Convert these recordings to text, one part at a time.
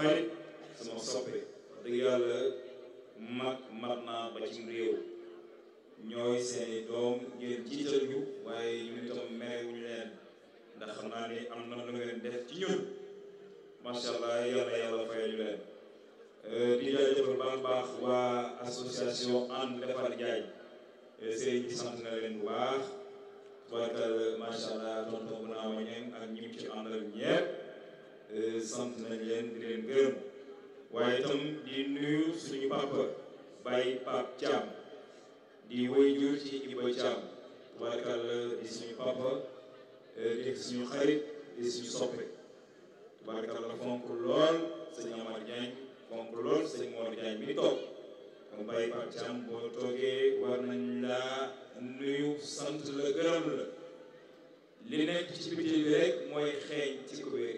xarit sama soppe wax dëgg yàlla mag mat naa ba ci réew ñooy seeni doom ngeen jiital ñu waaye ñun itam merewuñu leen ndax xam naa ni am na lu ngeen def ci ñun macha allah yàlla yàlla fayal ñu leen di jaajëfal baax baax waa association ànd defar jaay sëriñ bi sant na leen bu baax tubarkal macha allah tonton bu naa wañeen ak ñim ci àndal ñepp sant nañ leen di leen gërëm waaye itam di nuyu suñu papa Baye Pape Thiam di woy jur ci Iba Thiam tubarkal di suñu papa di suñu xarit di suñu soppe tubarkal la fonk lool sëñ Amar Diagne fonk lool sëñ Mor Diagne mi toog kon Baye Pape Thiam boo toogee war nañ laa nuyu sant la gërëm la li nekk ci biti bi rek mooy xeeñ ci kubéer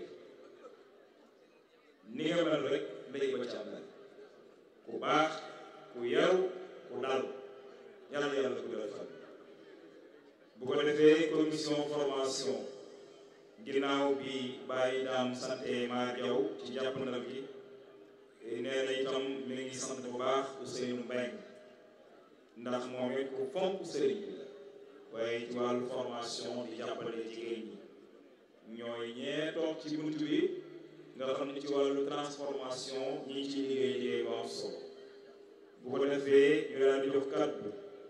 ni nga mel rek ndey ba Thiam la ku baax ku yaru ku dal yàlla yàlla ku dal fan bu ko defee commission formation ginnaaw bi bàyyi daam sante maa jaw ci jàppandal gi nee na itam mi ngi sant bu baax Ousseynou Mbengue ndax moom it ku fonk sëriñ bi la waaye ci wàllu formation di jàppale jigéen ñi ñooy ñee toog ci bunt bi nga xam ne ci wàllu transformation ñi ngi ci liggéey liggéey bu am solo bu ko defee ñu daal di jox kàddu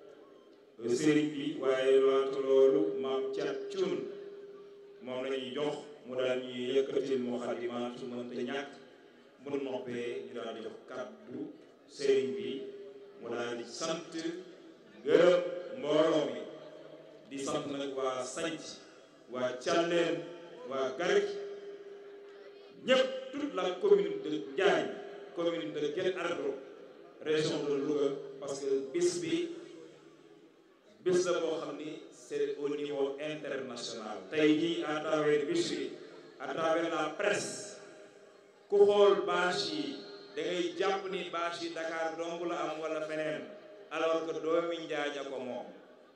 sëriñ bi waaye laata loolu maam Thiat Thioune moom la ñuy jox mu daal ñuy yëkkatil Moukhaddamatoul su mënta ñàkk mu noppee ñu daal di jox kàddu sëriñ bi mu daal di sant gërëm mbooloo mi di sant nag waa sanc waa Thialène waa Garik ñëpp toute la commune de Ndiaye commune de Guet Ardo région de Louga parce que bis bi bis la boo xam ni c'est au niveau international tey jii à travers bis bi à travers la presse ku xool bâche yi da ngay jàpp ni bâche yi Dakar dong la am wala feneen alors que doomi Njaañ a ko moom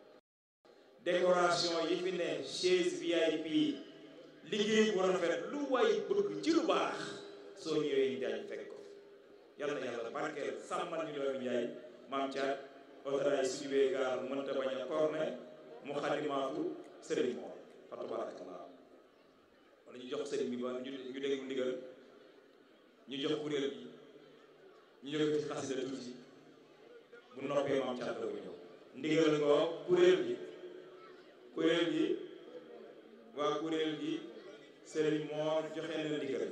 décoration yi fi ne chaise VIP liggéey bu rafet lu way bëgg ci lu baax soo ñëwee Njaañ fekk ko yàlla na yàlla barkeel sàmmal ñu doomi Njaañ maam Thiat autorail suñu wee gaar mënta bañ a corne mu xadimaatu sëriñ moom fa tabarakallah wala ñu jox sëriñ bi ba ñu ñu déglu ndigal ñu jox kuréel bi ñu jóge ci xasida tuuti bu noppee maam Thiat la ko ñëw ndigal ko kuréel gi kuréel gi waa kuréel gi sëriñ moo joxe na ndigal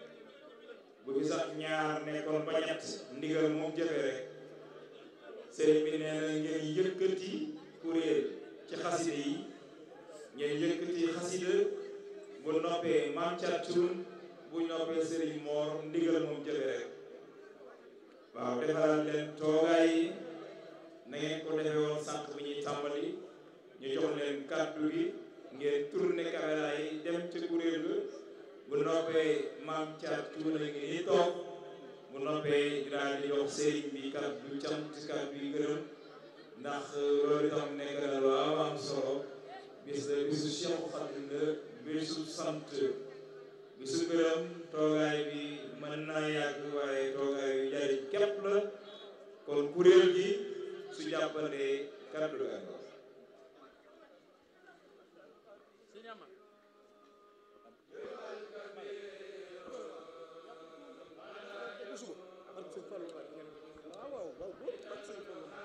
bu fi sax ñaar nekkoon ba ñett ndigal moom jëfe rek sëriñ bi nee na ngeen yëkkati kuréel ci xasida yi ngeen yëkkati xasida bu noppee maam Thiat Thioune bu noppee sëriñ moor ndigal moom jëfe rek waaw defaral leen toogaay yi na ngeen ko defee woon sànq bi ñuy tàmbali ñu jox leen kàddu gi ngeen tourné caméra yi dem ca kuréel ga bu noppee maam Thiat Thioune ngi ni toog bu noppee ñu daal di jox sëriñ bi kàddu cant kàddu yi gërëm ndax loolu itam nekk na lu am am solo bis la bisu Cheikh Khadim la bisu sant bisu gërëm toogaay bi mën naa yàgg waaye toogaay yu jariñ képp la kon kuréel gi su jàppandee kàddu ga Sëñ Amar